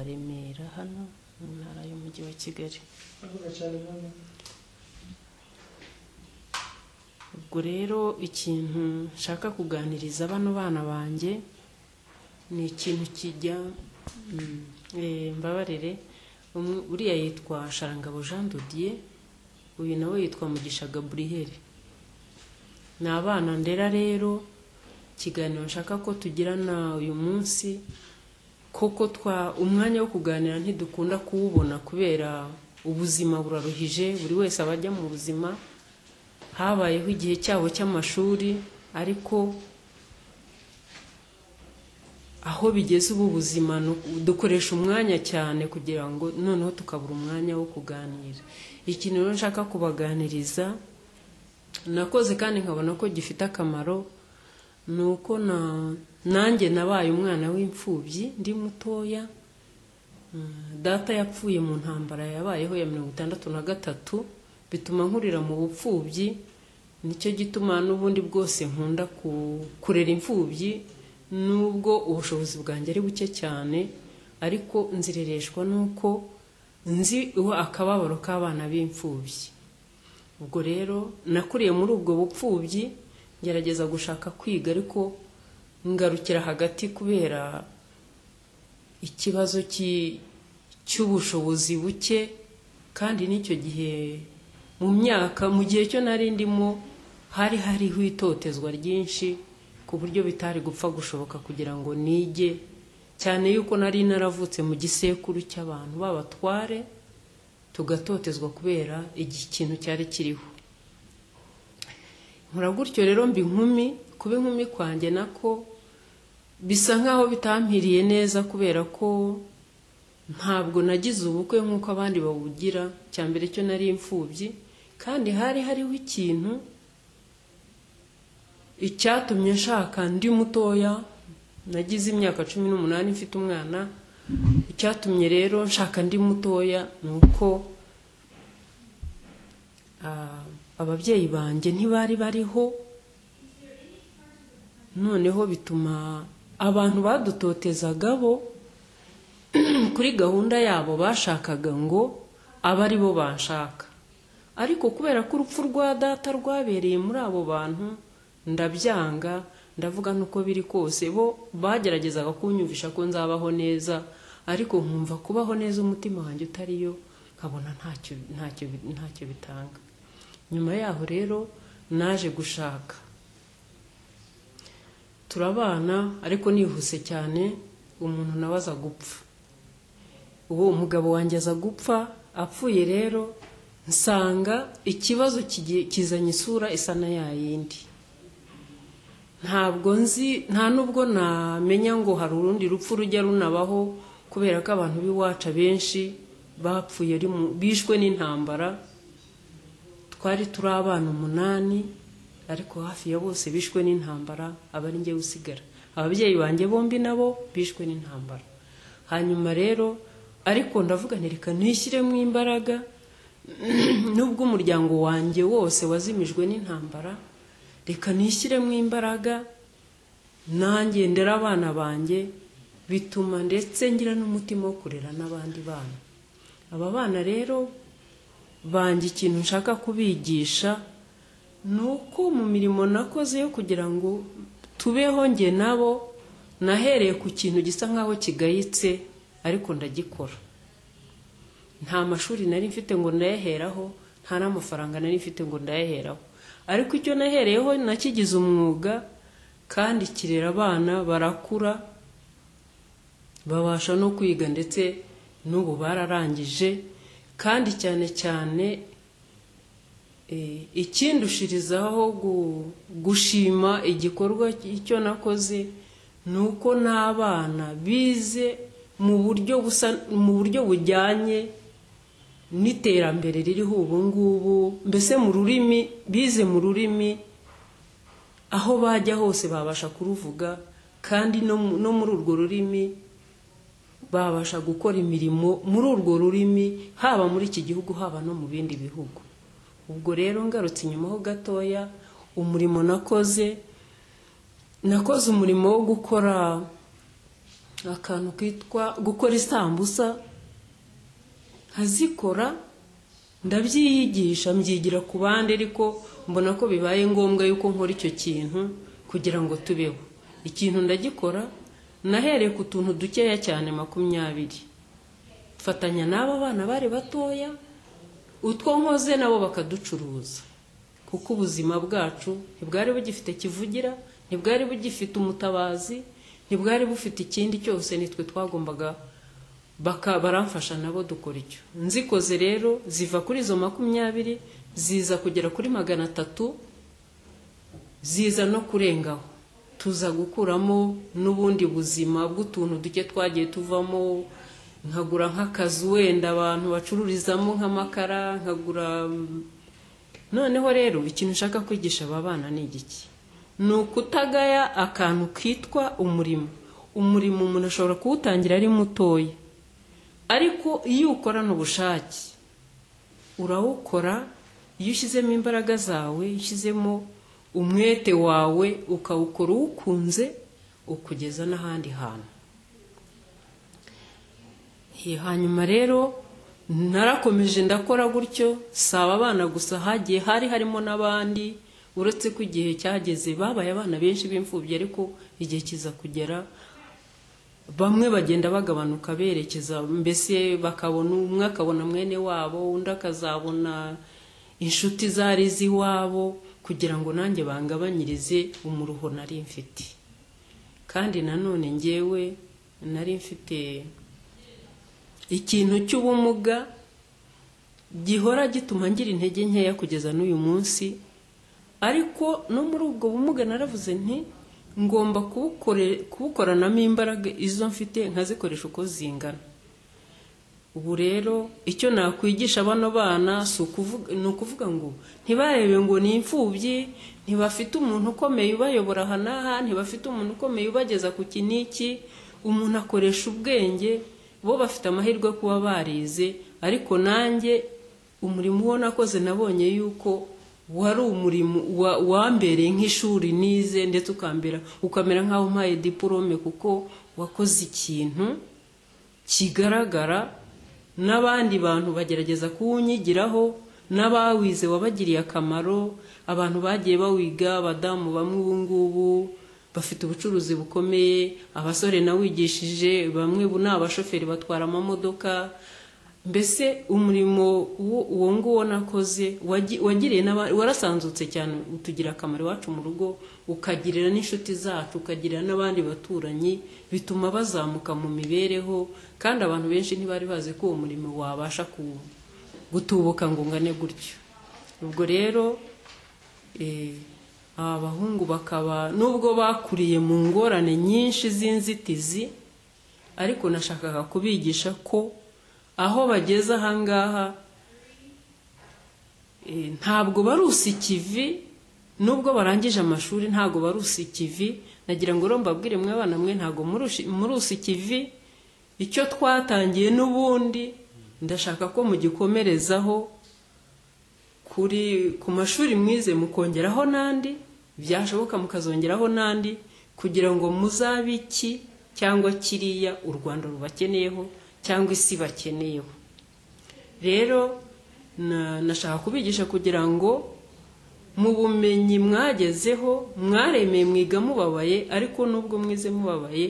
Remera hano mu ntara y'umujyi wa Kigali avuga cyane hano ubwo rero ikintu nshaka kuganiriza bano bana banjye ni ikintu kijya mm, eh, mbabarire umwe- uriya yitwa sharangabo jean dodier uyu nawe yitwa mugisha gaburiyeri ni abana ndera rero ikiganiro nshaka ko tugirana uyu munsi koko twa umwanya wo kuganira ntidukunda kuwubona kubera ubuzima buraruhije buri wese aba ajya mu buzima habayeho igihe cyabo cy'amashuri ariko aho bigeze ubu buzima ni uku- dukoresha umwanya cyane kugira ngo noneho tukabura umwanya wo kuganira ikintu rero nshaka kubaganiriza nakoze kandi nkabona ko gifite akamaro ni uko na nanjye nabaye umwana w'imfubyi ndi mutoya data yapfuye mu ntambara yabayeho ya mirongo itandatu na gatatu bituma nkurira mu bupfubyi nicyo gituma n'ubundi bwose nkunda ku- kurera imfubyi nubwo ubushobozi bwanjye ari buke cyane ariko nzirereshwa n'uko nzi uwo akababaro k'abana b'imfubyi ubwo rero nakuriye muri ubwo bupfubyi ngerageza gushaka kwiga ariko ngarukira hagati kubera ikibazo ki- cy'ubushobozi buke kandi n'icyo gihe mu myaka mu gihe cyo nari ndimo hari hariho itotezwa ryinshi ku buryo bitari gupfa gushoboka kugira ngo nige cyane yuko nari naravutse mu gisekuru cy'abantu b'abatware tugatotezwa kubera igi- ikintu cyari kiriho nkora gutyo rero mba inkumi kuba inkumi kwanjye nako bisa nkaho bitampiriye neza kubera ko ntabwo nagize ubukwe nk'uko abandi babugira cya mbere cyo nari imfubyi kandi hari hariho ikintu icyatumye nshaka ndi mutoya nagize imyaka cumi n'umunani mfite umwana icyatumye rero nshaka ndi mutoya ni uko ah, ababyeyi banjye ntibari bariho noneho bituma abantu badutoteza bo kuri gahunda yabo bashakaga ngo abe ari bo banshaka ariko kubera ko urupfu rwa data rwabereye muri abo bantu ndabyanga ndavuga n'uko biri kose bo bageragezaga kunyumvisha ko nzabaho neza ariko nkumva kubaho neza umutima wanjye utariyo nkabona ntacyo ntacyo ntacyo bitanga nyuma yaho rero naje gushaka turabana ariko nihuse cyane umuntu nawe aza gupfa ubu umugabo wanjye aza gupfa apfuye rero nsanga ikibazo kigiye- kizanye isura isa na ya yindi ntabwo nzi nta n'ubwo namenya ngo hari urundi rupfu rujya runabaho kubera ko abantu b'iwacu abenshi bapfuye ari mu- bishwe n'intambara twari turi abana umunani ariko hafi ya bose bishwe n'intambara aba ari njye usigara ababyeyi banjye bombi nabo bishwe n'intambara hanyuma rero ariko ndavuga nti reka nishyiremo imbaraga nubwo umuryango wanjye wose wazimijwe n'intambara reka nishyiremo imbaraga nanjye ndera abana banjye bituma ndetse ngira n'umutima wo kurera n'abandi bana aba bana rero banjye ikintu nshaka kubigisha ni uko mu mirimo nakoze yo kugira ngo tubeho njye nabo nahereye ku kintu gisa nk'aho kigayitse ariko ndagikora nta mashuri nari mfite ngo ndayaheraho nta n'amafaranga nari mfite ngo ndayaheraho ariko icyo nahereyeho nakigize umwuga kandi kirera abana barakura babasha no kwiga ndetse n'ubu bararangije kandi cyane cyane eh, ikindushirizaho gu- gushima igikorwa icyo nakoze ni uko n'abana bize mu buryo busa mu buryo bujyanye n'iterambere ririho ubu ngubu mbese mu rurimi bize mu rurimi aho bajya hose babasha kuruvuga kandi no mu- no muri urwo rurimi babasha gukora imirimo muri urwo rurimi haba muri iki gihugu haba no mu bindi bihugu ubwo rero ngarutse inyuma ho gatoya umurimo nakoze nakoze umurimo wo gukora akantu kitwa gukora isambusa nkazikora ndabyiyigisha mbyigira ku bandi ariko mbona ko bibaye ngombwa yuko nkora icyo kintu kugira ngo tubeho ikintu ndagikora nahereye ku tuntu dukeya cyane makumyabiri mfatanya n'aba bana bari batoya utwo nkoze nabo bakaducuruza kuko ubuzima bwacu ntibwari bugifite kivugira ntibwari bugifite umutabazi ntibwari bufite ikindi cyose nitwe twagombaga baramfasha nabo dukora icyo nzikoze rero ziva kuri izo makumyabiri ziza kugera kuri magana atatu ziza no kurengaho tuza gukuramo n'ubundi buzima bw'utuntu duke twagiye tuvamo nkagura nk'akazu wenda abantu bacururizamo nk'amakara nkagura noneho rero ikintu ushaka kwigisha aba bana ni igiki ni ukutagaya akantu kitwa umurimo umurimo umuntu ashobora kuwutangira ari mutoya ariko iyo ukorana ubushake urawukora iyo ushyizemo imbaraga zawe iyo ushyizemo umwete wawe ukawukora uwukunze ukugeza n'ahandi hantu hanyuma rero narakomeje ndakora gutyo si aba bana gusa hagiye hari harimo n'abandi uretse ko igihe cyageze babaye abana benshi b'imfubyi ariko igihe kiza kugera bamwe bagenda bagabanuka berekeza mbese bakabona umwe akabona mwene wabo undi akazabona inshuti zari z'iwabo kugira ngo nanjye bangabanyirize umuruho nari mfite kandi nanone ngewe nari mfite ikintu cy'ubumuga gihora gituma ngira intege nkeya kugeza n'uyu munsi ariko no muri ubwo bumuga naravuze nti ngomba kubukoranamo imbaraga izo mfite nkazikoresha uko zingana ubu rero icyo nakwigisha bano bana ni ukuvuga ngo ntibarebe ngo ni imfubyi ntibafite umuntu ukomeye ubayobora aha n'aha ntibafite umuntu ukomeye ubageza ku kiniki umuntu akoresha ubwenge bo bafite amahirwe yo kuba barize ariko nanjye umurimo uwo nakoze nabonye yuko wari umurimo wambereye nk'ishuri nize ndetse ukambera ukamera nk'aho mpaye diporome kuko wakoze ikintu kigaragara n'abandi bantu bagerageza kuwunyigiraho n'abawize wabagiriye akamaro abantu bagiye bawiga abadamu bamwe ubu ngubu bafite ubucuruzi bukomeye abasore nawigishije bamwe ni abashoferi batwara amamodoka mbese umurimo uwo nguwo nakoze wagiriye warasanzutse cyane utugira akamaro iwacu mu rugo ukagirira n'inshuti zacu ukagirira n'abandi baturanyi bituma bazamuka mu mibereho kandi abantu benshi ntibari bazi ko uwo murimo wabasha gutubuka ngo ngane gutyo ubwo rero aba bahungu bakaba nubwo bakuriye mu ngorane nyinshi z'inzitizi ariko nashakaga kubigisha ko aho bageze ahangaha ntabwo barusa ikivi nubwo barangije amashuri ntabwo barusa ikivi nagira ngo mbabwire mwe abana mwe ntabwo murusa ikivi icyo twatangiye n'ubundi ndashaka ko mugikomerezaho kuri ku mashuri mwize mukongeraho n'andi byashoboka mukazongeraho n'andi kugira ngo muzabe iki cyangwa kiriya u rwanda rubakeneyeho cyangwa isi bakeneyeho rero nashaka kubigisha kugira ngo mu bumenyi mwagezeho mwaremeye mwiga mubabaye ariko nubwo mwize mubabaye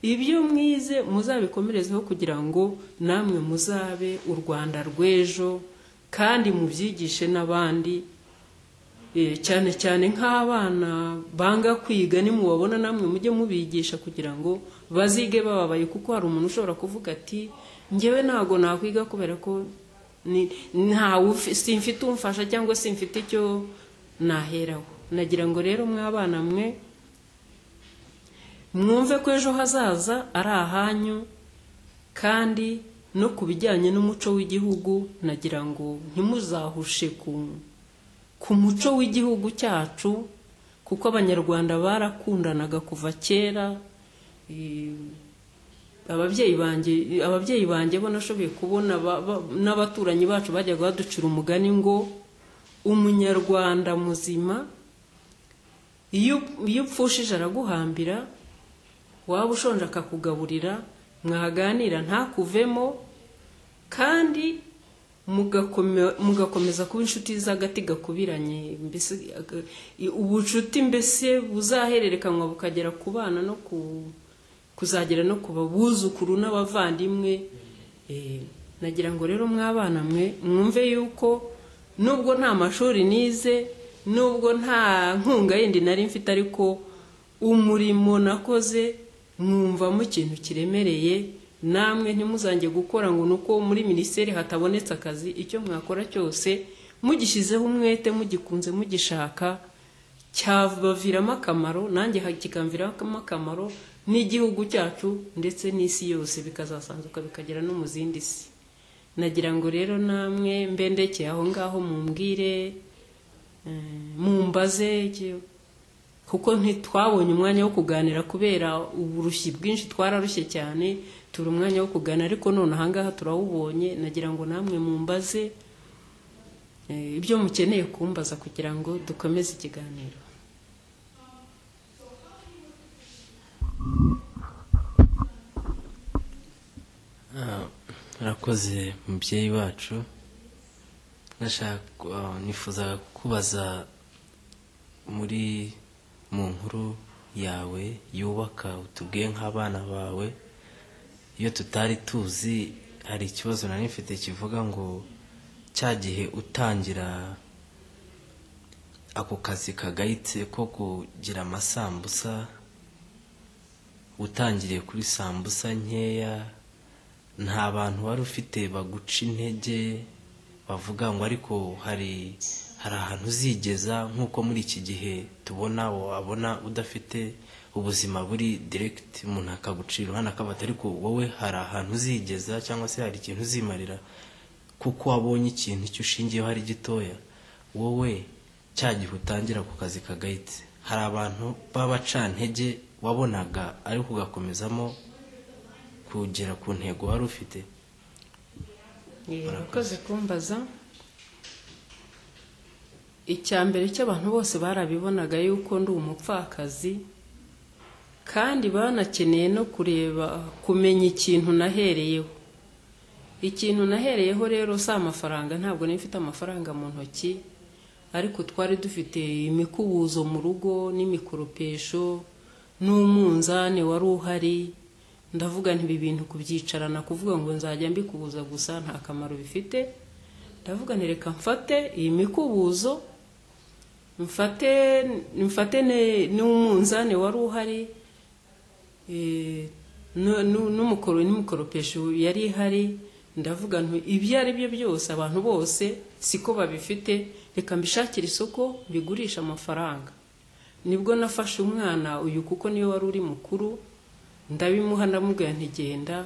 ibyo mwize muzabikomerezeho kugira ngo namwe muzabe u rwanda rw'ejo kandi mubyigishe n'abandi cyane cyane nk'abana banga kwiga nimubabona namwe mujye mubigisha kugira ngo bazige bababaye kuko hari umuntu ushobora kuvuga ati ngewe ntabwo nakwiga kubera ko simfite umfasha cyangwa simfite icyo naheraho nagira ngo rero mw'abana mwe mwumve ko ejo hazaza ari ahanyu kandi no ku bijyanye n'umuco w'igihugu nagira ngo ntimuzahushe ku ku muco w'igihugu cyacu kuko abanyarwanda barakundanaga kuva kera ababyeyi banjye ababyeyi banjye bo nashoboye kubona n'abaturanyi bacu bajyaga baducira umugani ngo umunyarwanda muzima iyo upfushije araguhambira waba ushonje akakugaburira mwaganira ntakuvemo kandi mugakome- mugakomeza kuba inshuti z'agati gakubiranye mbese aga- i- ubucuti mbese buzahererekanwa bukagera ku bana no ku kuzagera no ku babuzukuru n'abavandimwe Eh, nagira ngo rero mw'abana mwe mwumve yuko nubwo nta mashuri nize nubwo nta nkunga yindi nari mfite ariko umurimo nakoze mwumvamo ikintu kiremereye namwe ntimuzange gukora ngo ni uko muri minisiteri hatabonetse akazi icyo mwakora cyose mugishyizeho umwete mugikunze mugishaka cyabaviramo akamaro nanjye kikamviramo akamaro n'igihugu cyacu ndetse n'isi yose bikazasanzuka bikagera no mu zindi si nagira ngo rero namwe mbendekeye aho ngaho mumbwire eh, mumbaze iki- kuko ntitwabonye umwanya wo kuganira kubera uburushyi bwinshi twararushye cyane turi umwanya wo kuganira ariko none ahangaha turawubonye nagira ngo namwe mumbaze eh, ibyo mukeneye kumbaza kugira ngo dukomeze ikiganiro Ah, murakoze mubyeyi wacu nashaka ah, nifuzaga kukubaza muri mu nkuru yawe yubaka utubwiye nk'abana bawe iyo tutari tuzi hari ikibazo nari mfite kivuga ngo cya gihe utangira ako kazi kagayitse ko kugira amasambusa utangiriye kuri sambusa nkeya nta bantu wari ufite baguca intege bavuga ngo ariko hari hari ahantu uzigeza nk'uko muri iki gihe tubona wabona udafite ubuzima buri direkiti umuntu akagucira uruhande akabata ariko wowe hari ahantu uzigeza cyangwa se hari ikintu uzimarira kuko wabonye ikintu icyo ushingiyeho ari gitoya wowe cya gihe utangira ku kazi kagayitse hari abantu b'abacantege wabonaga ariko ugakomezamo kugera ku ntego wari ufite Eh, urakoze kumbaza icya mbere cy'abantu bose barabibonaga yuko ndi umupfakazi kandi banakeneye no kureba kumenya ikintu nahereyeho ikintu nahereyeho rero si amafaranga ntabwo nari mfite amafaranga mu ntoki ariko twari dufite imikubuzo mu rugo n'imikoropesho n'umunzani wari uhari ndavuga nti ibi bintu kubyicarana kuvuga ngo nzajya mbikubuza gusa nta kamaro bifite ndavuga nti reka mfate iyi mikubuzo mfate mfate ne- n'umunzani wari uhari Eh, nu- nu- n'umukoro n'umukoropesho yari ihari ndavuga nti ibyo ari byo byose abantu bose siko babifite reka mbishakire isoko mbigurisha amafaranga nibwo nafashe umwana uyu kuko niwe wari uri mukuru ndabimuha ndamubwira ntigenda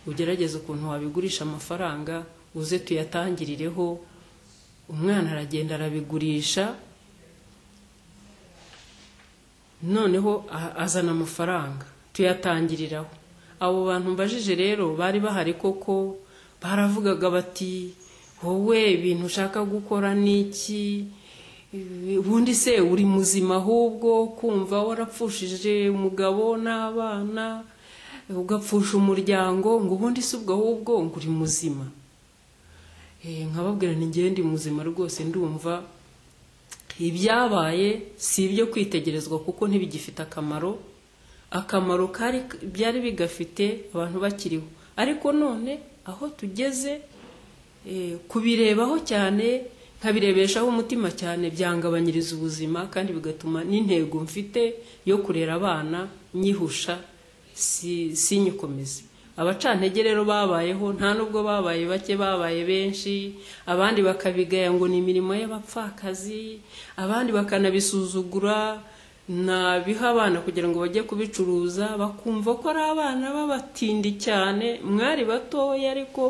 ugerageze ukuntu wabigurisha amafaranga uze tuyatangirireho umwana aragenda arabigurisha noneho a- azana amafaranga tuyatangiriraho abo bantu mbajije rero bari bahari koko baravugaga bati wowe ibintu ushaka gukora ni iki Eh, ubundi se uri muzima ahubwo kumva warapfushije umugabo n'abana ugapfusha umuryango ngo ubundi si ubwo ahubwo ngo uri muzima Eh, nkababwira ni njyewe ndi muzima rwose ndumva ibyabaye si ibyo kwitegerezwa kuko ntibigifite akamaro akamaro kari byari bigafite abantu bakiriho ariko none aho tugeze eh, kubirebaho cyane nkabirebeshaho umutima cyane byangabanyiriza ubuzima kandi bigatuma n'intego mfite yo kurera abana nyihusha si- sinyikomeze abacantege rero babayeho nta nubwo babaye bake babaye benshi abandi bakabigaya ngo ni imirimo y'abapfakazi abandi bakanabisuzugura nabiha abana kugira ngo bajye kubicuruza bakumva ko ari abana b'abatindi cyane mwari batoya ariko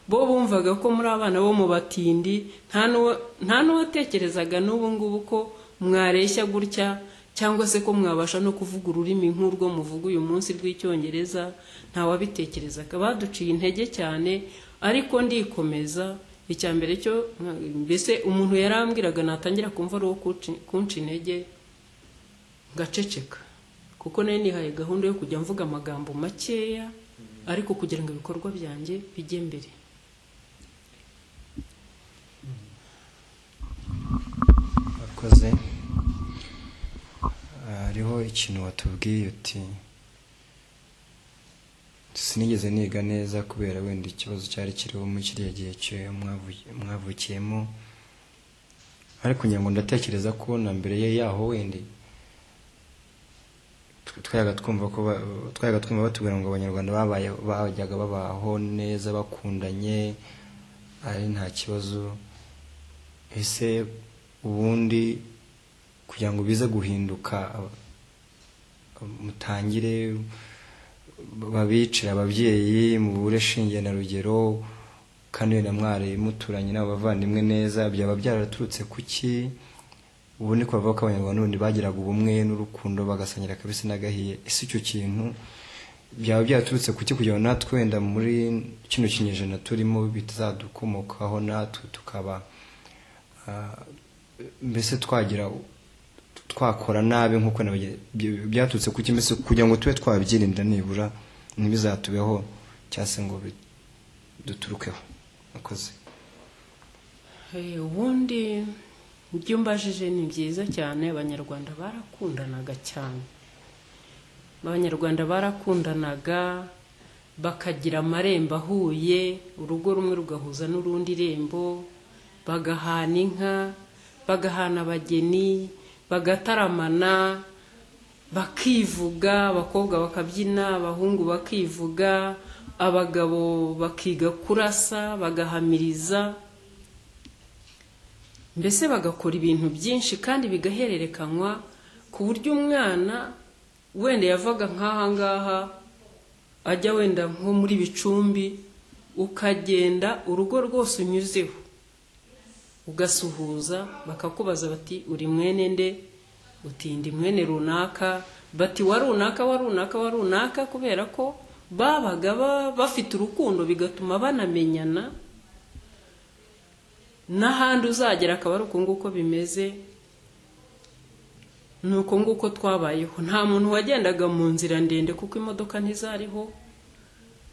bo bumvaga ko muri abana bo mu batindi nta n'uwa- nta n'uwatekerezaga n'ubu ngubu ko mwareshya gutya cyangwa se ko mwabasha no kuvuga ururimi nk'urwo muvuga uyu munsi rw'icyongereza ntawabitekerezaga baduciye intege cyane ariko ndikomeza icya mbere cyo mbese umuntu yarambwiraga natangira kumva ari uwo kunca- kunca intege ngaceceka kuko nayo nihaye gahunda yo kujya mvuga amagambo makeya ariko kugira ngo ibikorwa byanjye bijye mbere akoze hariho ikintu watubwiye uti sinigeze niga neza kubera wenda ikibazo cyari kiriho muri kiriya gihe cyo mwavukiyemo ariko ngira ngo ndatekereza ko na mbere yaho wenda twayaga twumva ko ba- twayaga twumva batubwira ngo abanyarwanda babaye bajyaga babaho neza bakundanye ari nta kibazo ese ubundi kugira ngo bize guhinduka aba- mutangire babicira ababyeyi mubure shinge na rugero kandi wenda mwari muturanye n'abo bavandimwe neza byaba byaraturutse kuki ubu ni ko bavuga ko abanyarwanda n'ubundi bagiraga ubumwe n'urukundo bagasangira kabisa n'agahiye ese icyo kintu byaba byaturutse kuki kugira ngo natwe wenda muri kino kinyejana turimo bitazadukomokaho natwe tukaba ah, mbese twagira twakora nabi nk'uko na bage- byo- byaturutse kuki mbese kugira ngo tube twabyirinda nibura ntibizatubeho cyangwa se ngo bi- duturukeho akoze Eh, ubundi ibyo mbajije ni byiza cyane abanyarwanda barakundanaga cyane abanyarwanda barakundanaga bakagira amarembo ahuye urugo rumwe rugahuza n'urundi rembo bagahana inka bagahana abageni bagataramana bakivuga abakobwa bakabyina abahungu bakivuga abagabo bakiga kurasa bagahamiriza mbese bagakora ibintu byinshi kandi bigahererekanywa ku buryo umwana wenda yavaga nk'aha ngaha ajya wenda nko muri bicumbi ukagenda urugo rwose unyuzeho ugasuhuza bakakubaza bati uri mwene nde utinda mwene runaka bati wa runaka wa runaka wa runaka kubera ko babaga ba- bafite urukundo bigatuma banamenyana n'ahandi uzagera akaba ari uko nguko bimeze ni uko nguko twabayeho nta muntu wagendaga mu nzira ndende kuko imodoka ntizariho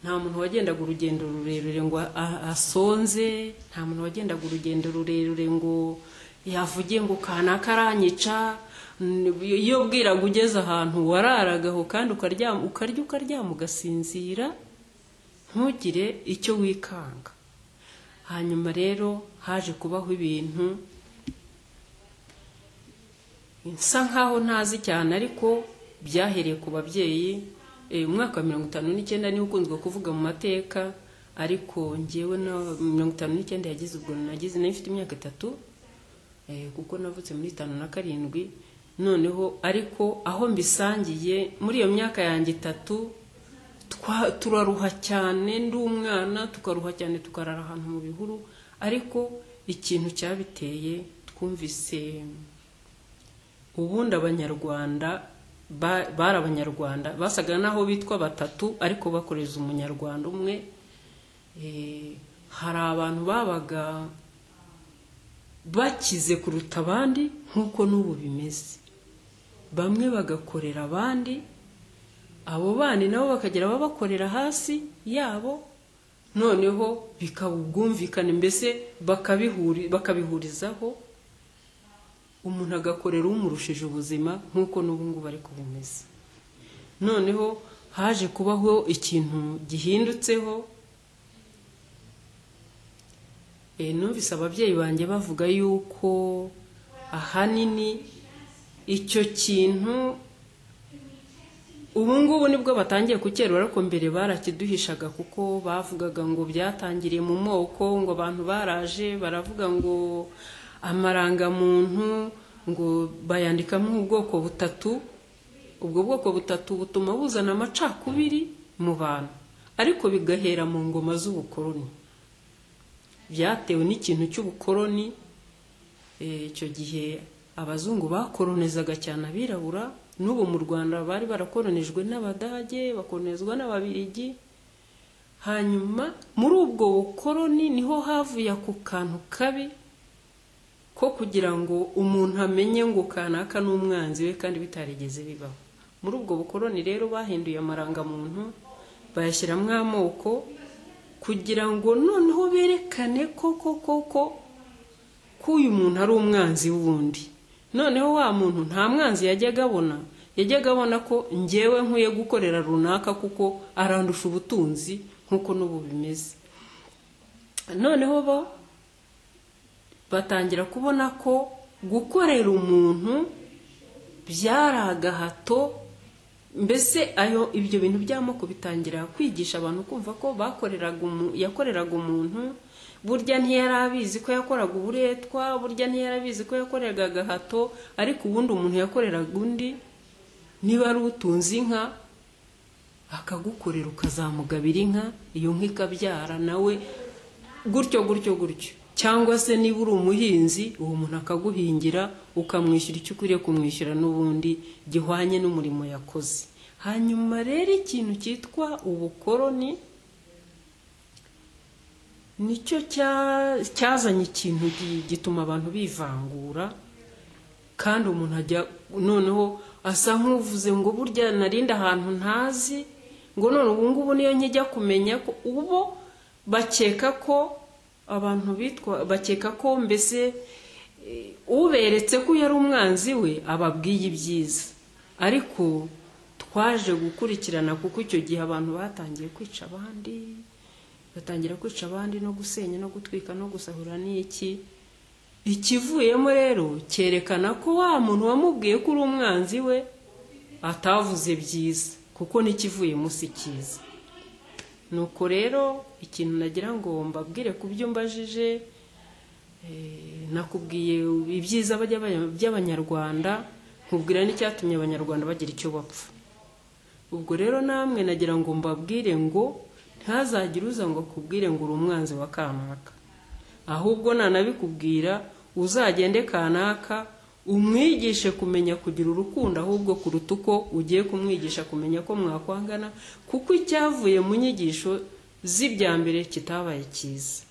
nta muntu wagendaga urugendo rurerure ngo a- asonze nta muntu wagendaga urugendo rurerure ngo yavugiye ngo kanaka aranyica N- iyo bwiraga ugeze ahantu wararagaho kandi ukaryama ukarya ukaryama ugasinzira ntugire icyo wikanga hanyuma rero haje kubaho ibintu nsa nkaho ntazi cyane ariko byahereye ku babyeyi Eh, umwaka wa mirongo itanu n'icyenda niwo ukunzwe kuvuga mu mateka ariko ngewe na mirongo itanu n'icyenda yagize ubwo nagize nayo mfite imyaka itatu eh, kuko navutse muri itanu na karindwi noneho ariko aho mbisangiye muri iyo myaka yanjye itatu twa- turaruha cyane ndi umwana tukaruha cyane tukarara ahantu mu bihuru ariko ikintu cyabiteye twumvise ubundi abanyarwanda ba- bari abanyarwanda basaga n'aho bitwa batatu ariko bakoreza umunyarwanda umwe Eh, hari abantu babaga bakize kuruta abandi nk'uko n'ubu bimeze bamwe bagakorera abandi abo bandi nabo bakagira ababakorera hasi yabo noneho bikaba ubwumvikane mbese bakabihuri- bakabihurizaho umuntu agakorera umurushije ubuzima nk'uko n'ubu ngubu ariko bimeze noneho haje kubaho ikintu gihindutseho Eh, numvise ababyeyi banjye bavuga yuko ahanini icyo kintu ubu ngubu nibwo batangiye kukerura ariko mbere barakiduhishaga kuko bavugaga ngo byatangiriye mu moko ngo abantu baraje baravuga ngo amarangamuntu ngo bayandikamo ubwoko butatu ubwo bwoko butatu butuma buzana amacakubiri mu bantu ariko bigahera mu ngoma z'ubukoroni byatewe n'ikintu cy'ubukoroni Eh, icyo gihe abazungu bakoronizaga cyane abirabura n'ubu mu rwanda bari barakoronijwe n'abadage bakoronizwa n'ababirigi hanyuma muri ubwo bukoroni niho havuye ako kantu kabi ko kugira ngo umuntu amenye ngo kanaka n'umwanzi we kandi bitarigeze bibaho muri ubwo bukoroni rero bahinduye amarangamuntu bayashyiramo amoko kugira ngo noneho berekane koko koko ko uyu muntu ari umwanzi w'undi noneho wa muntu nta mwanzi yajyaga abona yajyaga abona ko ngewe nkwiye gukorera runaka kuko arandusha ubutunzi nk'uko n'ubu bimeze noneho bo batangira kubona ko gukorera umuntu byari agahato mbese ayo ibyo bintu by'amoko bitangira kwigisha abantu kumva ko bakoreraga yakoreraga umuntu burya ntiyari abizi ko yakoraga uburetwa burya ntiyari abizi ko yakoreraga agahato ariko ubundi umuntu yakoreraga undi niba ari utunze inka akagukorera ukazamugabira inka iyo nka ikabyara nawe gutyo gutyo gutyo cyangwa se niba uri umuhinzi uwo muntu akaguhingira ukamwishyura icyo ukwiriye kumwishyura n'ubundi gihwanye n'umurimo yakoze hanyuma rero ikintu cyitwa ubukoroni nicyo cyazanye ikintu gituma abantu bivangura kandi umuntu ajya noneho asa nk'uvuze ngo burya narinde ahantu ntazi ngo none ubu ngubu niyo nkijya kumenya ko ubo bakeka ko abantu bitwa bakeka ko mbese uberetse ko yari umwanzi we ababwiye ibyiza ariko twaje gukurikirana kuko icyo gihe abantu batangiye kwica abandi batangira kwica abandi no gusenya no gutwika no gusahura n'iki ikivuyemo rero cyerekana ko wa muntu wamubwiye ko uri umwanzi we atavuze byiza kuko n'ikivuye munsi cyiza nuko rero ikintu nagira ngo mbabwire ku byo mbajije nakubwiye ibyiza by'abanyarwanda nkubwira n'icyatumye abanyarwanda bagira icyo bapfa ubwo rero namwe nagira ngo mbabwire ngo ntazagire uza ngo akubwire ngo uri umwanzi wa kanaka ahubwo nanabikubwira uzagende kanaka umwigishe kumenya kugira urukundo ahubwo kuruta uko ugiye kumwigisha kumenya ko mwakwangana kuko icyavuye mu nyigisho z'ibya mbere kitabaye cyiza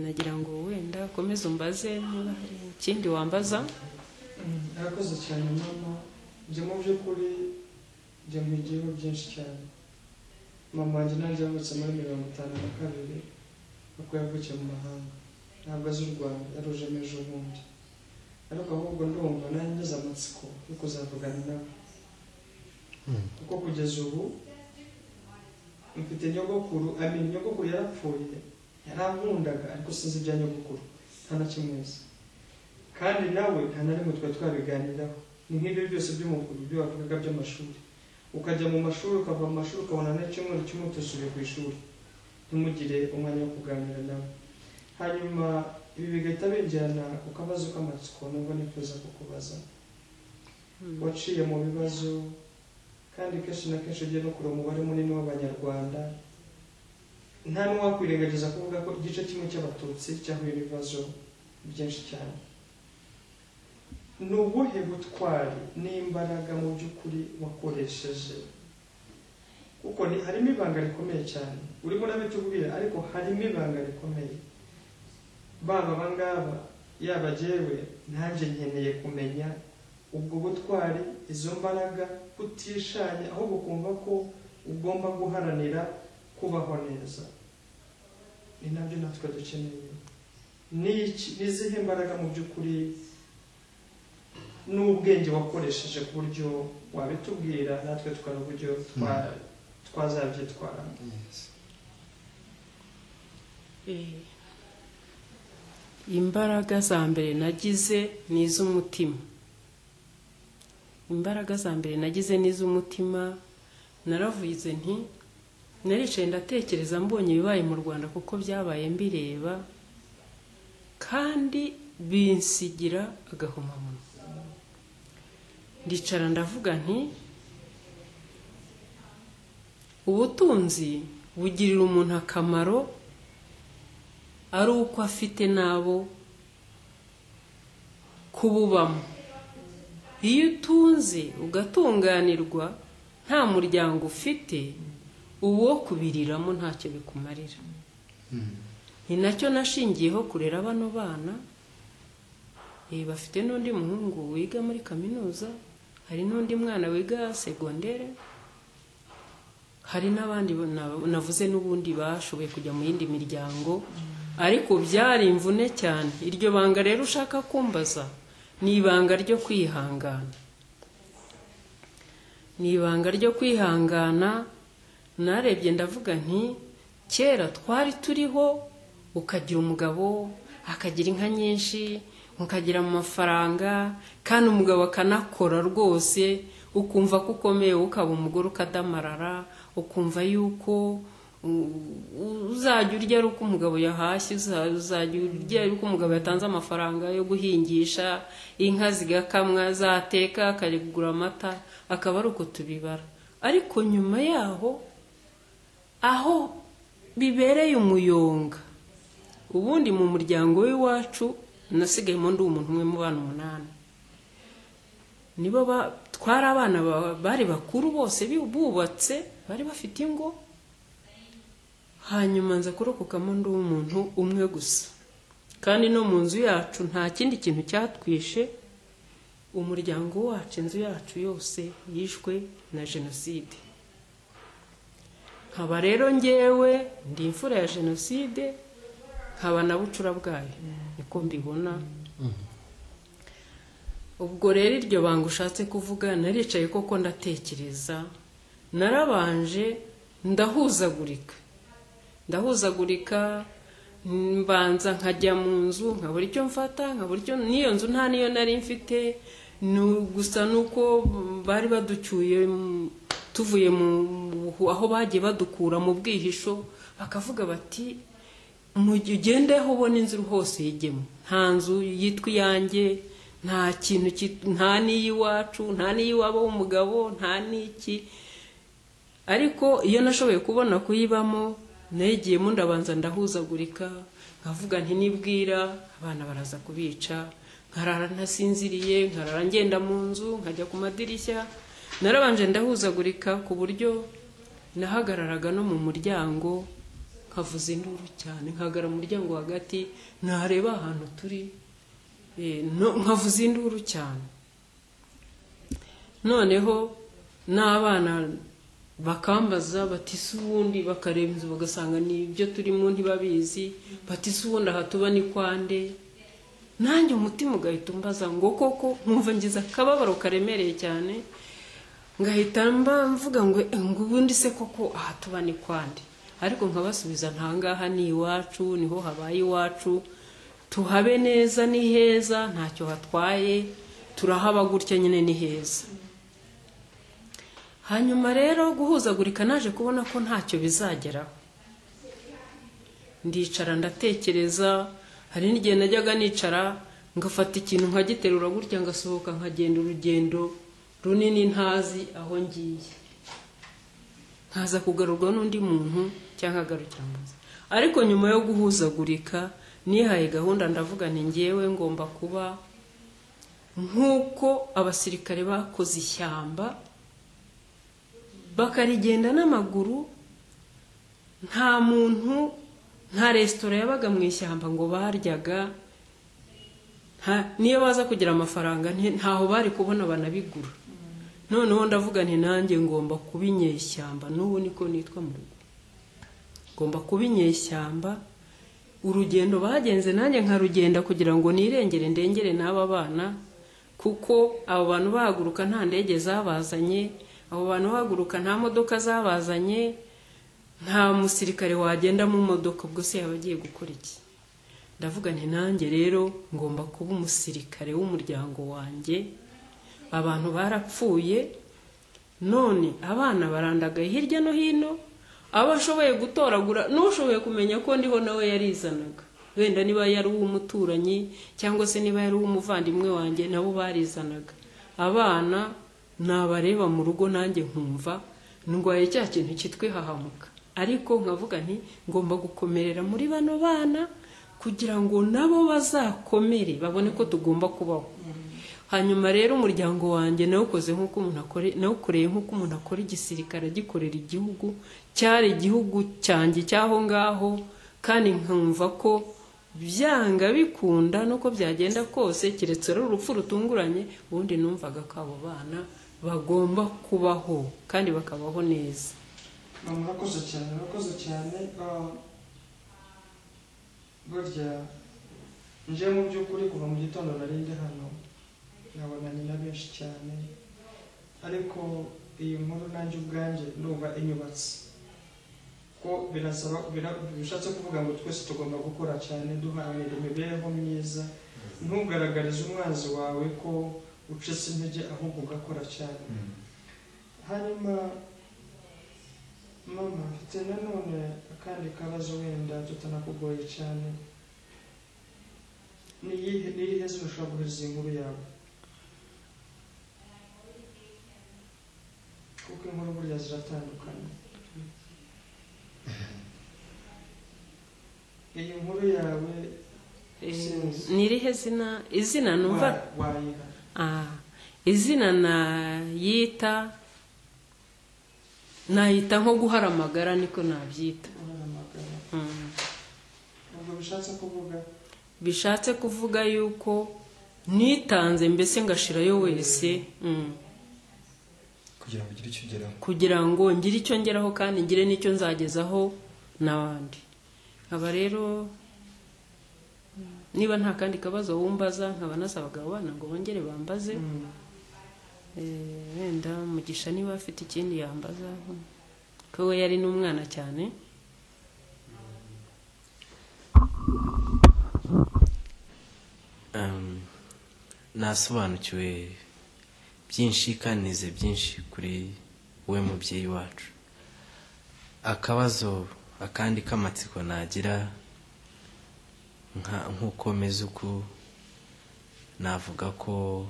nagira ngo wenda ukomeze umbaze niba hari ikindi wambaza ntakoze cyane mama njye mu by'ukuri njya mu gihugu byinshi cyane mama wanjye nanjye yavutse muri mirongo itanu na kabiri kuko yavukiye mu mahanga ntabwo azi u rwanda yarujemo ejo bundi ariko ahubwo ndumva nanjye ngeze amatsiko yo kuzavugana nawe kuko kugeza ubu mfite nyogokuru amin nyogokuru yarapfuye yarankundaga ariko sinzi ibya nyogokuru nta na kimwe nzi kandi nawe nta na rimwe twari twabiganiraho ni nk'ibyo byose by'umukuru ibyo wavugaga by'amashuri ukajya mu mashuri ukava mu mashuri ukabona n'icyumweru kimwe utusubiye ku ishuri ntimugire umwanya wo kuganira nawe hanyuma ibi bigahita bijyana ku kabazo k'amatsiko nubwo nifuza kukubaza waciye mu bibazo kandi kenshi na kenshi ugiye no kureba umubare munini w'abanyarwanda nta n'uwakwirengagiza kuvuga ko igice kimwe cy'abatutsi cyahuye ibibazo byinshi cyane ni ubuhe butwari n'imbaraga mu by'ukuri wakoresheje kuko harimo ibanga rikomeye cyane urimo urabitubwira ariko harimo ibanga rikomeye baba abangaba yaba jyewe nanjye nkeneye kumenya ubwo butwari izo mbaraga kutishanya ahubwo kumva ko ugomba guharanira kubaho neza ni nabyo natwe dukeneye n'izihe mbaraga mu by'ukuri n'ubwenge wakoresheje ku buryo wabitubwira natwe tukaba uburyo twazabyitwaramo imbaraga za mbere nagize ni iz'umutima imbaraga za mbere nagize ni iz'umutima naravuze nti naricaye ndatekereza mbonye ibibaye mu rwanda kuko byabaye mbireba kandi binsigira agahomamunwa ndicara ndavuga nti ubutunzi bugirira umuntu akamaro ari uko afite n'abo kububamo iyo utunze ugatunganirwa nta muryango ufite uwo kubiriramo ntacyo bikumarira ni nacyo nashingiyeho kurera bano bana bafite n'undi muhungu wiga muri kaminuza hari n'undi mwana wiga segondere hari n'abandi na- navuze n'ubundi bashoboye kujya mu yindi miryango ariko byari imvune cyane iryo banga rero ushaka kumbaza ni ibanga ryo kwihangana ni ibanga ryo kwihangana narebye ndavuga nti kera twari turiho ukagira umugabo akagira inka nyinshi ukagira mu mafaranga kandi umugabo akanakora rwose ukumva ko ukomeye ukaba umugore ukadamarara ukumva yuko u- uzajya urya ari uko umugabo yahashye uza- uzajya urya ari uko umugabo yatanze amafaranga yo guhingisha inka zigakamwa zateka akajya kugura amata akaba ari uko tubibara ariko nyuma yaho aho bibereye umuyonga ubundi mu muryango w'iwacu nasigayemo ndi umuntu umwe mu bana umunani nibo ba- twari abana ba- bari bakuru bose bi- bubatse bari bafite ingo hanyuma nza kurokokamo ndi umuntu umwe gusa kandi no mu nzu yacu nta kindi kintu cyatwishe umuryango wacu inzu yacu yose yishwe na jenoside nkaba rero ngewe ndi imfura ya jenoside nkaba na bucura bwayo niko mbibona ubwo rero iryo banga ushatse kuvuga naricaye koko ndatekereza narabanje ndahuzagurika ndahuzagurika mbanza nkajya mu nzu nkabura icyo mfata nkabura icyo n'iyo nzu nta niyo nari mfite ni gusa nuko bari baducyuye mm, tuvuye mu mu- aho bagiye badukura mu bwihisho bakavuga bati mu gihe ugende aho ubona inzu hose yigemo nta nzu yitwa iyanjye nta kintu kit- nta n'iy'iwacu nta n'iy'iwabo w'umugabo nta n'iki ariko iyo nashoboye kubona kuyibamo negiyemo ndabanza ndahuzagurika nkavuga nti nibwira abana baraza kubica nkarara ntasinziriye nkarara ngenda mu nzu nkajya ku madirishya narabanje ndahuzagurika ku buryo nahagararaga no mu muryango nkavuza induru cyane nkagara mu muryango hagati nareba ahantu turi eh, no- nkavuza induru cyane noneho n'abana bakambaza bati se ubundi bakareba inzu bagasanga ni ibyo turimo ntibabizi bati se ubundi aha tuba ni kwande nanjye umutima ugahita umbaza ngo koko nkumva ngize akababaro karemereye cyane ngahita mba mvuga ngo "Eh, ngo ubundi se koko aha tuba ni kwande ariko nkabasubiza nta ngaha ni iwacu niho habaye iwacu tuhabe neza ni heza ntacyo hatwaye turahaba gutya nyine ni heza hanyuma rero guhuzagurika naje kubona ko ntacyo bizageraho ndicara ndatekereza hari n'igihe najyaga nicara ngafata ikintu nkagiterura gutya ngasohoka nkagenda urugendo runini ntazi aho ngiye nkaza kugarurwa n'undi muntu cyangwa agarukira mu nzu ariko nyuma yo guhuzagurika nihaye gahunda ndavuga ni ngewe ngomba kuba nk'uko abasirikare bakoze ishyamba bakarigenda n'amaguru nta muntu nta resitora yabaga mu ishyamba ngo baryaga nta- niyo baza kugira amafaranga nti- ntaho bari kubona banabigura noneho ndavuga nti nanjye ngomba kuba inyeshyamba n'ubu niko nitwa mu rugo ngomba kuba inyeshyamba urugendo bagenze nanjye nkarugenda kugira ngo nirengere ndengere n'aba bana kuko abo bantu bahaguruka nta ndege zabazanye abo bantu bahaguruka nta modoka zabazanye nta musirikare wagenda mu modoka ubwo se yaba agiye gukora iki ndavuga nti nanjye rero ngomba kuba umusirikare w'umuryango wanjye abantu barapfuye none abana barandagaye hirya no hino abo ashoboye gutoragura n'ushoboye kumenya ko ndiho nawe yarizanaga wenda niba yari uw'umuturanyi cyangwa se niba yari uw'umuvandimwe wanjye nabo barizanaga abana nabareba mu rugo nanjye nkumva ndwaye cya kintu cyitwa ihahamuka ariko nkavuga nti ngomba gukomerera muri bano bana kugira ngo nabo bazakomere babone ko tugomba kubaho hanyuma rero umuryango wanjye nawukoze nk'uko umuntu akore nawukoreye nk'uko umuntu akora igisirikare agikorera igihugu cyari igihugu cyanjye cy'aho ngaho kandi nkumva ko byanga bikunda nuko byagenda kose keretse ari urupfu rutunguranye ubundi numvaga ko abo bana bagomba kubaho kandi bakabaho neza mama urakoze cyane urakoze cyane Ah, burya nje mu by'ukuri kuva mu gitondo narinde hano nabonanye na benshi cyane ariko iyi nkuru nanjye ubwanjye numva inyubatse ko birasaba bira- bishatse kuvuga ngo twese tugomba gukora cyane duharanira imibereho myiza ntugaragarize umwanzi wawe ko ucitse intege ahubwo ugakora cyane hanyuma mama mfite nanone akandi kabazo wenda tutanakugoye cyane niyihe niyihe zina ushobora guhereza iyi nkuru yawe kuko inkuru burya ziratandukanye iyi nkuru yawe Eh, Sinzi. ni irihe zina izina numva wa- wayiha Ah, izina nayita nayita nko guhara amagara niko nabyita urahamagara Mm. ubwo bishatse kuvuga bishatse kuvuga yuko nitanze mbese ngashirayo wese Mm. kugira ngo ugire icyo ugeraho kugira ngo ngire icyo ngeraho kandi ngire n'icyo nzagezaho n'abandi nkaba rero niba nta kandi kabazo wumbaza nkaba nasabaga abo bana ngo bongere bambaze Mm. Eh, wenda mugisha niba afite ikindi yambaza ko we yari n'umwana cyane Um, nasobanukiwe byinshi kandi nize byinshi kuri we mubyeyi wacu akabazo akandi k'amatsiko nagira nka- nk'uko meze uku navuga ko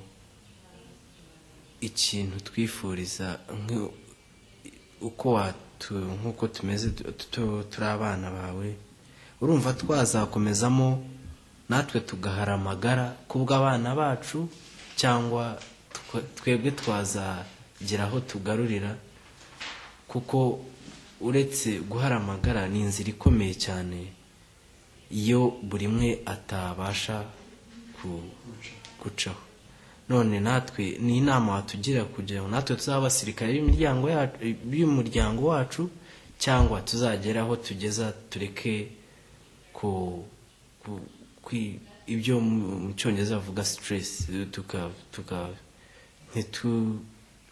ikintu twifuriza nk- uko watu nk'uko tumeze tu- tu- turi abana bawe urumva twazakomezamo natwe tugahara amagara kubw'abana bacu cyangwa twe- twebwe twazagira aho tugarurira kuko uretse guhara amagara ni inzira ikomeye cyane iyo buri umwe atabasha ku- gucaho none natwe ni inama watugira kugira ngo natwe tuzaba abasirikare b'imiryango yacu b'umuryango wacu cyangwa tuzagera aho tugeza tureke ku, ku, kwi- ibyo mu mu cyongereza bavuga stress tuka tuka ntitu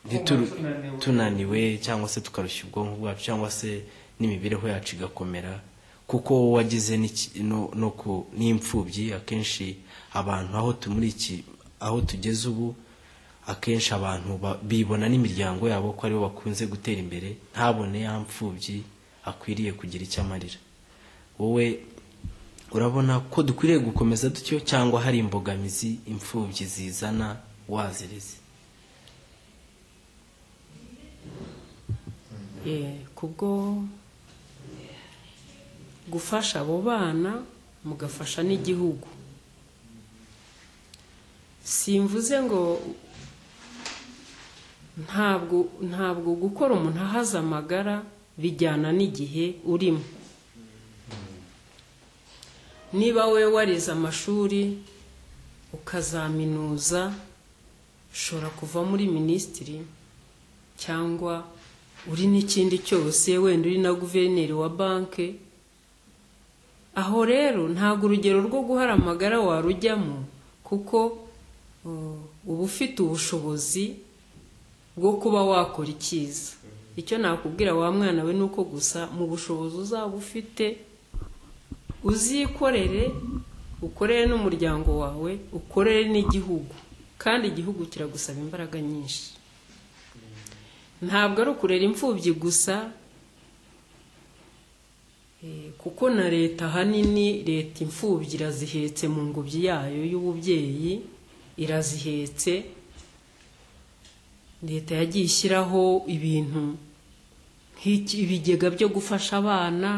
ntituru- tunaniwe. tunaniwe cyangwa se tukarushya ubwonko bwacu cyangwa se n'imibereho yacu igakomera kuko wowe wagize n'iki- no- no ku- n'imfubyi akenshi abantu aho tumuri iki aho tugeze ubu akenshi abantu ba- bibona n'imiryango yabo ko aribo bakunze gutera imbere ntabone ya mfubyi akwiriye kugira icyo amarira wowe urabona ko dukwiriye gukomeza dutyo cyangwa hari imbogamizi imfubyi zizana wazireze Eh, kubwo gufasha abo bana mugafasha n'igihugu simvuze ngo ntabwo ntabwo gukora umuntu ahaza amagara bijyana n'igihe urimo niba we warize amashuri ukazaminuza ushobora kuva muri minisitiri cyangwa uri n'ikindi cyose wenda uri na guverineri wa banki aho rero ntabwo urugero rwo guhara amagara warujyamo kuko uh, uba ufite ubushobozi bwo kuba wakora icyiza icyo nakubwira wa mwana we ni uko gusa mu bushobozi uzaba ufite uzikorere ukorere n'umuryango wawe ukorere n'igihugu kandi igihugu kiragusaba imbaraga nyinshi ntabwo ari ukurera imfubyi gusa eh, kuko na leta ahanini leta imfubyi irazihetse mu ngobyi yayo y'ububyeyi irazihetse leta yagiye ishyiraho ibintu nk'iki- ibigega byo gufasha abana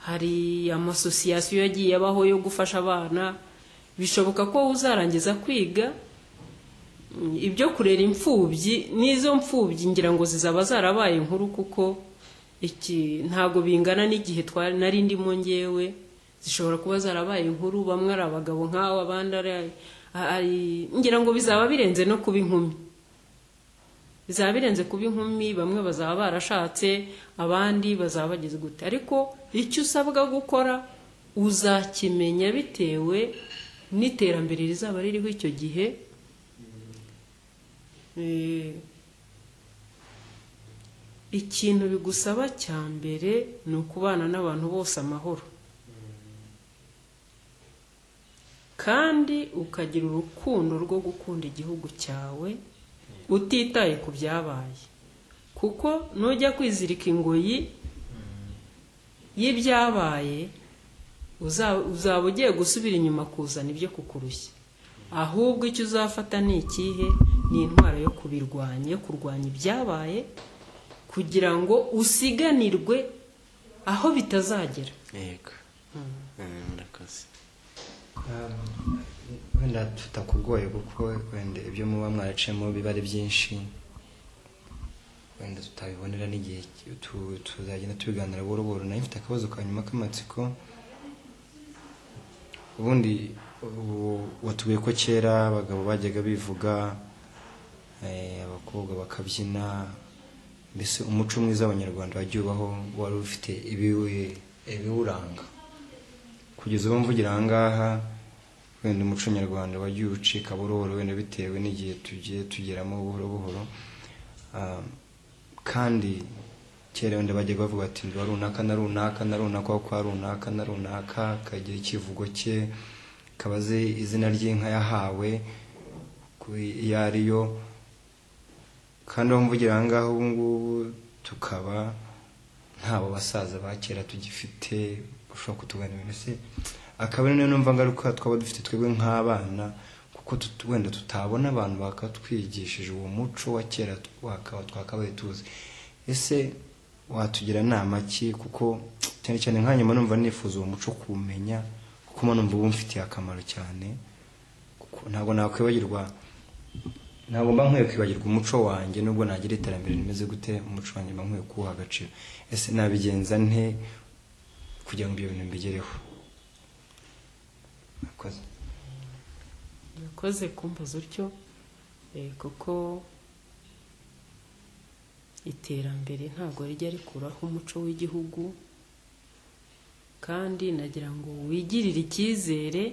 hari amasosiyasiyo yagiye abaho yo gufasha abana bishoboka ko uzarangiza kwiga ibyo kurera imfubyi n'izo mfubyi ngira ngo zizaba zarabaye nkuru kuko iki ntabwo bingana n'igihe twari nari ndimo ngewe zishobora kuba zarabaye inkuru bamwe ari abagabo nk'abo abandi ari ari- ngira ngo bizaba birenze no kuba inkumi bizaba birenze kuba inkumi bamwe bazaba barashatse abandi bazaba bageze gute ariko icyo usabwa gukora uzakimenya bitewe n'iterambere rizaba ririho icyo gihe Eh, ikintu bigusaba cya mbere ni ukubana n'abantu bose amahoro kandi ukagira urukundo rwo gukunda igihugu cyawe utitaye ku byabaye kuko nujya kwizirika ingoyi y'ibyabaye uza- uzaba ugiye gusubira inyuma kuzana ibyo kukurushya ahubwo icyo uzafata ni ikihe ni intwaro yo kubirwanya yo kurwanya ibyabaye kugira ngo usiganirwe aho bitazagera yego Eh, murakoze wenda tutakugoye kuko wenda ibyo muba mwaraciyemo biba ari byinshi wenda tutabibonera n'igihe tu- tuzagenda tubiganira buhoro buhoro nayo mfite akabazo ka nyuma k'amatsiko ubundi ubu- watubwiye ko kera abagabo bajyaga bivuga eh, abakobwa bakabyina mbese umuco mwiza w'abanyarwanda wagiye ubaho wari ufite ibiwe- ibiwuranga kugeza ubu mvugira aha ngaha wenda umuco nyarwanda wagiye ucika buhoro wenda bitewe n'igihe tugiye tugeramo buhoro buhoro Ah, kandi kera wenda bajya bavuga ati ndi wa runaka na runaka na runaka wa kwa runaka na runaka kagira ikivugo cye kabaze izina ry'inka yahawe ku- iyo ari yo kandi aho mvugira aha ngaha ubu ngubu tukaba ntabo basaza ba kera tugifite ushobora kutuganira mbese akaba ari nayo numva ngaruka twaba dufite twebwe nk'abana kuko tut- wenda tutabona abantu bakatwigishije uwo muco wa kera twaka- twakabaye tuzi ese watugira nama ki kuko cyane cyane nka nyuma numva nifuza uwo muco kuwumenya kuko mba numva uba umfitiye akamaro cyane kuko ntabwo nakwibagirwa ntabwo mba nkwiye kwibagirwa umuco wanjye nubwo nagira iterambere rimeze gute umuco wanjye mba nkwiye kuwuha agaciro ese nabigenza nte kugira ngo ibyo bintu mbigereho Murakoze. nakoze kumbaza utyo eh, kuko iterambere ntabwo rijya rikuraho umuco w'igihugu kandi nagira ngo wigirire icyizere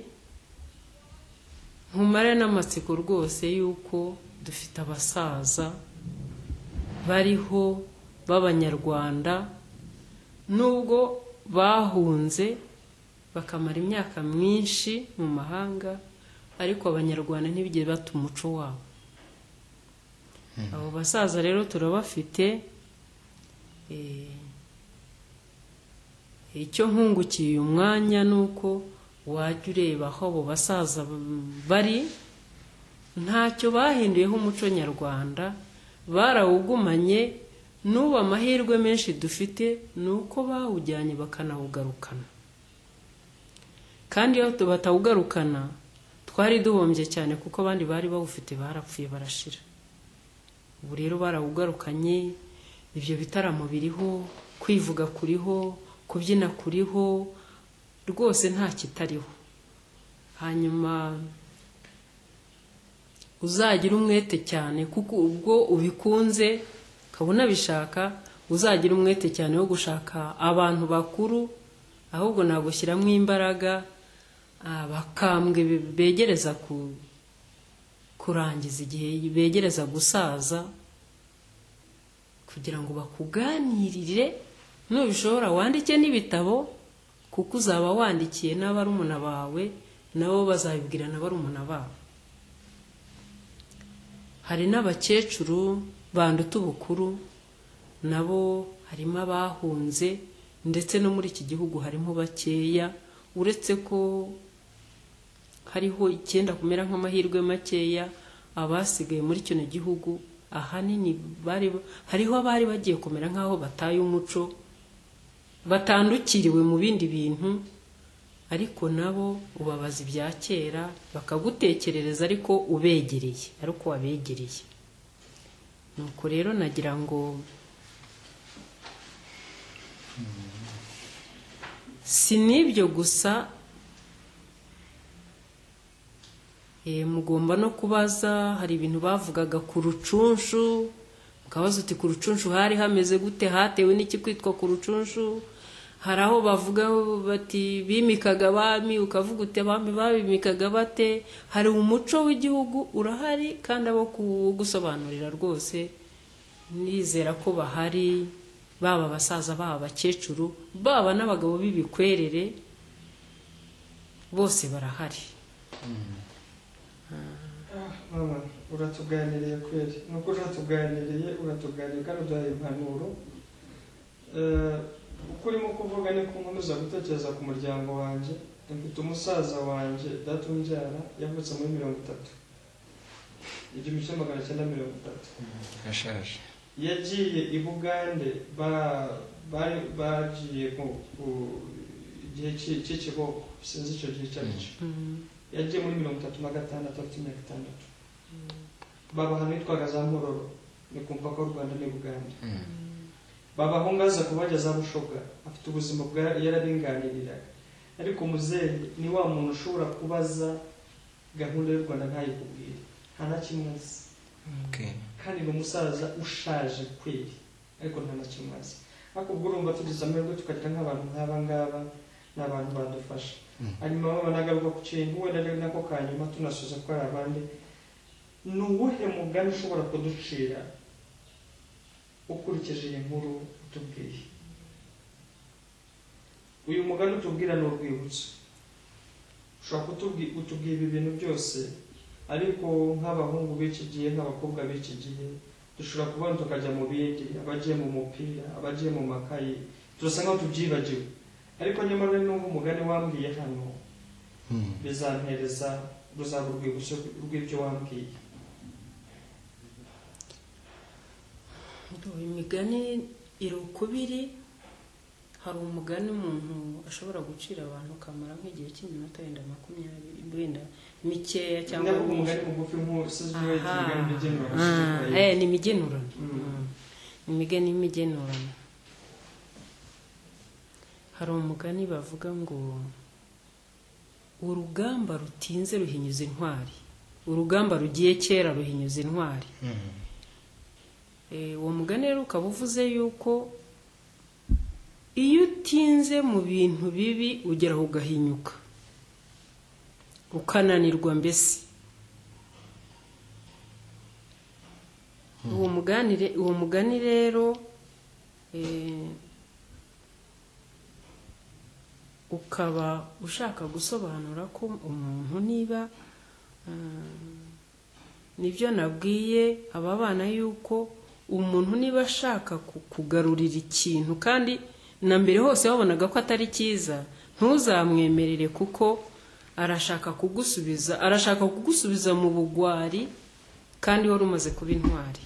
nkumare n'amatsiko rwose y'uko dufite abasaza bariho b'abanyarwanda nubwo bahunze bakamara imyaka myinshi mu mahanga ariko abanyarwanda ntibigire bata umuco wabo abo basaza rero turabafite eh, icyo nkungukiye uyu mwanya ni uko wajya ureba aho abo basaza bari ntacyo bahinduyeho umuco nyarwanda barawugumanye n'ubu amahirwe menshi dufite ni uko bawujyanye bakanawugarukana kandi iyo batawugarukana twari duhombye cyane kuko abandi bari bawufite barapfuye barashira ubu rero barawugarukanye ibyo bitaramo biriho kwivuga kuriho kubyina kuriho rwose nta kitariho hanyuma uzagira umwete cyane kuko ubwo ubikunze ukaba unabishaka uzagira umwete cyane wo gushaka abantu bakuru ahubwo nagushyiramo imbaraga ah, bakambwe be- begereza ku kurangiza igihe begereza gusaza kugira ngo bakuganirire nubishobora wandike n'ibitabo kuko uzaba wandikiye n'abarumuna bawe nabo bazabibwira na barumuna babo hari n'abakecuru banduta ubukuru nabo harimo abahunze ndetse no muri iki gihugu harimo bakeya uretse ko hariho icyenda kumera nk'amahirwe makeya abasigaye muri kino gihugu ahanini bari hariho abari bagiye kumera nk'aho bataye umuco batandukiriwe mu bindi bintu ariko nabo ubabaza ibya kera bakagutekerereza ariko ubegereye ariko wabegereye nuko rero nagira ngo si n'ibyo gusa Eh, mugomba no kubaza hari ibintu bavugaga ku rucunshu akabazo uti ku rucunshu hari hameze gute hatewe n'iki kwitwa ku rucunshu hari aho bavuga bati bimikaga abami ukavuga uti abami babimikaga bate hari umuco w'igihugu urahari kandi abo kugusobanurira rwose nizera ko bahari baba abasaza baba abakecuru baba n'abagabo b'ibikwerere bose barahari mama uratuganiriye kweri ni uko uratuganiriye uratuganiriye kandi uduhaye impanuro Eh, uko urimo kuvuga ni ko nkomeza gutekereza ku muryango wanjye mfite umusaza wanjye data umbyara yavutse muri mirongo itatu igihumbi kimwe magana cyenda mirongo itatu ashaje yagiye i bugande ba- bari- bagiye ku- ku igihe cy'i- cy'ikiboko sinzi icyo gihe icyo ari cyo yagiye muri mirongo itatu na gatandatu afite imyaka itandatu baba ahantu hitwaga za mpororo ni ku mupaka w'u rwanda n'i buganda baba aho ngaza kubageza bushoga afite ubuzima bwa yararinganiriraga ariko muzehe ni wa muntu ushobora kubaza gahunda y'u rwanda ntayikubwire nta na kimwe azi kandi ni umusaza ushaje kweri ariko nta na kimwe azi ariko ubwo urumva tugize amahirwe tukagira nk'abantu nk'aba ngaba ni abantu badufasha Mm. hanyuma baba nagaruka ku kintu wenda ari nako ka nyuma tunasubiza ko hari abandi ni uwuhe mugani ushobora kuducira ukurikije iyi nkuru utubwiye uyu mugani utubwira ni urwibutso ushobora kutubwi- utubwira ibi bintu byose ariko nk'abahungu b'iki gihe nk'abakobwa b'iki gihe dushobora kubona tukajya mu bindi abagiye mu mupira abagiye mu makayi turasa nkaho tubyibagiwe ariko nyamara n'uwo umugani wambwiye hano bizampereza ruzaba urwibutso rw'ibyo wambwiye Ndumva imigani iri ukubiri hari umugani umuntu ashobora gucira abantu ukamara nk'igihe cy'iminota wenda makumyabiri wenda mikeya cyangwa cyangwa myinshi umugani mugufi nk'usize Aha. imigani igenura Ah, eh, ni imigenurano Mm. Mm. imigani y'imigenurano hari umugani bavuga ngo urugamba rutinze ruhinyuza intwari urugamba rugiye kera ruhinyuza intwari Eh, uwo mugani rero ukaba uvuze yuko iyo utinze mu bintu bibi ugeraho ugahinyuka ukananirwa mbese uwo mugani re- uwo mugani rero eh, ukaba ushaka gusobanura ko umuntu niba ah, nibyo nabwiye aba bana yuko umuntu niba ashaka ku- kugarurira ikintu kandi na mbere hose wabonaga ko atari cyiza ntuzamwemerere kuko arashaka kugusubiza arashaka kugusubiza mu bugwari kandi wari umaze kuba intwari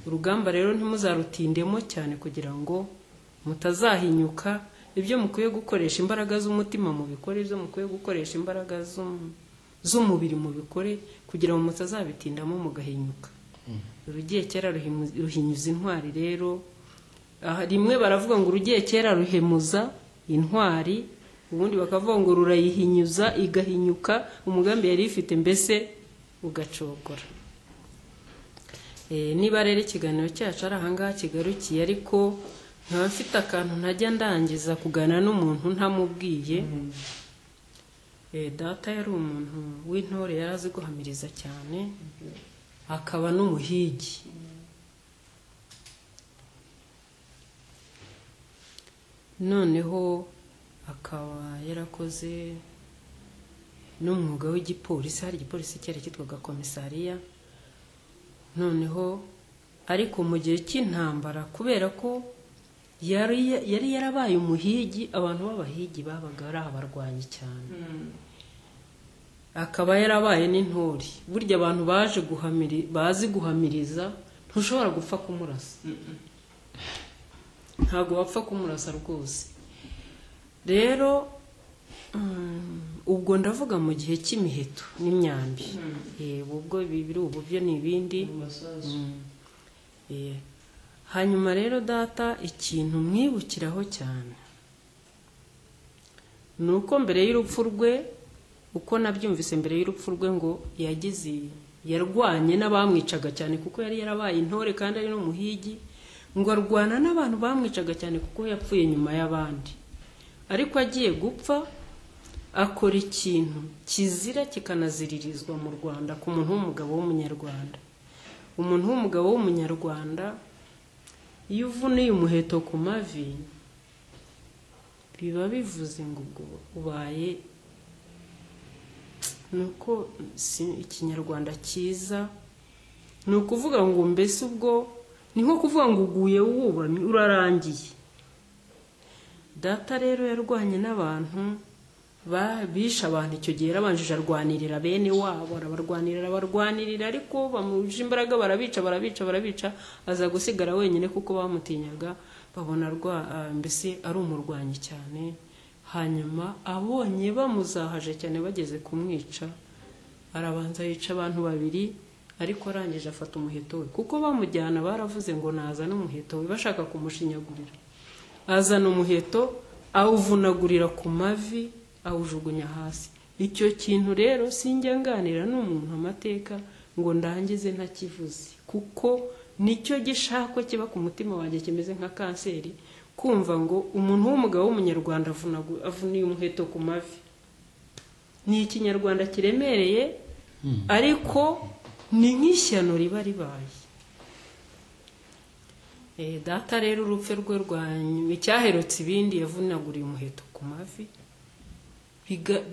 urugamba rero ntimuzarutindemo cyane kugira ngo mutazahinyuka ibyo mukwiye gukoresha imbaraga z'umutima mubikore ibyo mukwiye gukoresha imbaraga z'um- z'umubiri mubikore kugira ngo mutazabitindamo mugahinyuka urugiye kera ruhimu- ruhinyuza intwari rero aha, rimwe baravuga ngo urugiye kera ruhemuza intwari ubundi bakavuga ngo rurayihinyuza igahinyuka umugambi yari ifite mbese ugacogora Eh, niba rero ikiganiro cyacu ari ahangaha kigarukiye ariko nkaba mfite akantu ntajya ndangiza kuganira n'umuntu ntamubwiye Eh, data yari umuntu w'intore yari azi guhamiriza cyane akaba n'umuhigi noneho akaba yarakoze n'umwuga w'igipolisi hari igipolisi cyari cyitwaga komisariya noneho ariko mu gihe cy'intambara kubera ko yari yari yarabaye umuhigi abantu b'abahigi babaga ari abarwanyi cyane akaba yarabaye n'intore burya abantu baje guhamiri bazi guhamiriza ntushobora gupfa kumurasa ntabwo wapfa kumurasa rwose rero mm, ubwo ndavuga mu gihe cy'imiheto n'imyambi Eh, ubwo bibiri ubu byo ni ibindi Eh, hanyuma rero data ikintu mwibukiraho cyane ni uko mbere y'urupfu rwe uko nabyumvise mbere y'urupfu rwe ngo yagize yarwanye n'abamwicaga cyane kuko yari yarabaye intore kandi ari n'umuhigi ngo arwana n'abantu bamwicaga cyane kuko yapfuye nyuma y'abandi ariko agiye gupfa akora ikintu kizira kikanaziririzwa mu rwanda ku muntu w'umugabo w'umunyarwanda umuntu w'umugabo w'umunyarwanda iyo uvuniye umuheto ku mavi biba bivuze ngo ubwo ubaye ni uko si ikinyarwanda cyiza ni ukuvuga ngo mbese ubwo ni nko kuvuga ngo uguye wubamye urarangiye data rero yarwanye n'abantu bishe abantu icyo gihe yarabanjije arwanirira bene wabo arabarwanirira arabarwanirira ariko bamuje imbaraga barabica barabica barabica aza gusigara wenyine kuko bamutinyaga babona mbese ari umurwanyi cyane hanyuma abonye bamuzahaje cyane bageze kumwica arabanza yica abantu babiri ariko arangije afata umuheto we kuko bamujyana baravuze ngo nazane umuheto we bashaka kumushinyagurira azana umuheto awuvunagurira ku mavi awujugunya hasi icyo kintu rero sinjya nganira n'umuntu amateka ngo ndangize ntakivuze kuko nicyo gishakwa kiba ku mutima wanjye kimeze nka kanseri kumva ngo umuntu w'umugabo w'umunyarwanda avuniye umuheto ku mavi ni ikinyarwanda kiremereye ariko ni nk'ishyano riba ribaye data rero urupfu rwe rwanyuma icyaherutse ibindi yavunaguriye umuheto ku mavi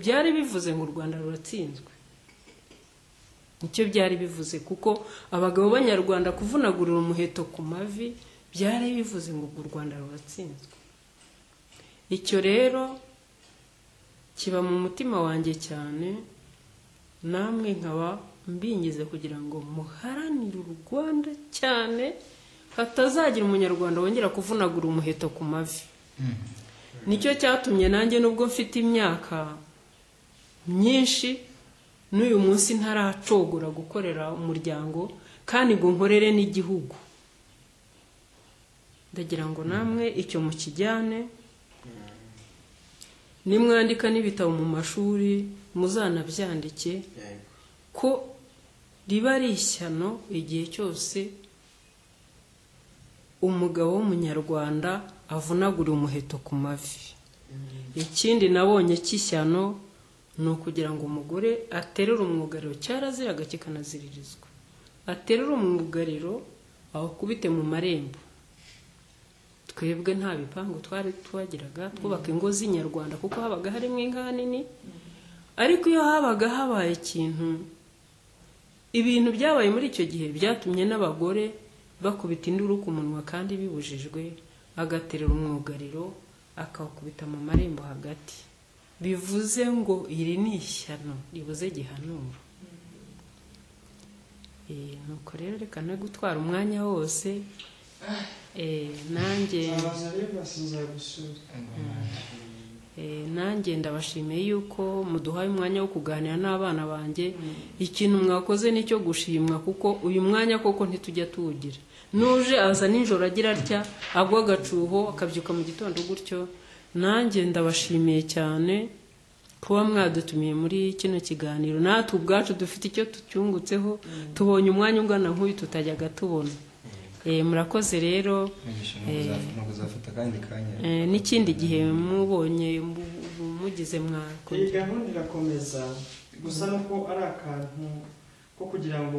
byari bivuze ngo u rwanda ruratsinzwe nicyo byari bivuze kuko abagabo b'abanyarwanda kuvunagurira umuheto ku mavi byari bivuze ngo u rwanda ruratsinzwe icyo rero kiba mu mutima wanjye cyane namwe nkaba mbingize kugira ngo muharanire u rwanda cyane hatazagira umunyarwanda wongera kuvunagura umuheto ku mavi nicyo cyatumye nanjye nubwo mfite imyaka myinshi n'uyu munsi ntaracogora gukorera umuryango kandi ngo nkorere n'igihugu ndagira ngo namwe icyo mukijyane nimwandika n'ibitabo mu mashuri muzanabyandike ko riba ari ishyano igihe cyose umugabo w'umunyarwanda avunagura umuheto ku mavi ikindi nabonye cy'ishyano ni ukugira ngo umugore aterure umwugariro cyaraziraga kikanaziririzwa aterure umwugariro awukubite mu marembo twebwe nta bipangu twari twagiraga twubaka ingo z'inyarwanda kuko habaga harimo inka nini ariko iyo habaga habaye ikintu ibintu byabaye muri icyo gihe byatumye n'abagore bakubita induru ku munwa kandi bibujijwe agaterera umwugariro akawukubita mu marembo hagati bivuze ngo iri ni ishyano ribuze gihanura nuko rero reka no gutwara umwanya wose nanjye nanjye ndabashimiye yuko muduhaye umwanya wo kuganira n'abana banjye ikintu mwakoze ni icyo gushimwa kuko uyu mwanya koko ntitujya tuwugira nuje aza nijoro agira atya agwa agacuho akabyuka mu gitondo gutyo nanjye ndabashimiye cyane kuba mwadutumiye muri kino kiganiro natwe ubwacu dufite icyo tucyungutseho tubonye umwanya ungana nk'uyu tutajyaga tubona murakoze rero n'ikindi gihe mubonye mugize mwakora iyi gahunda irakomeza gusa nuko ari akantu ko kugira ngo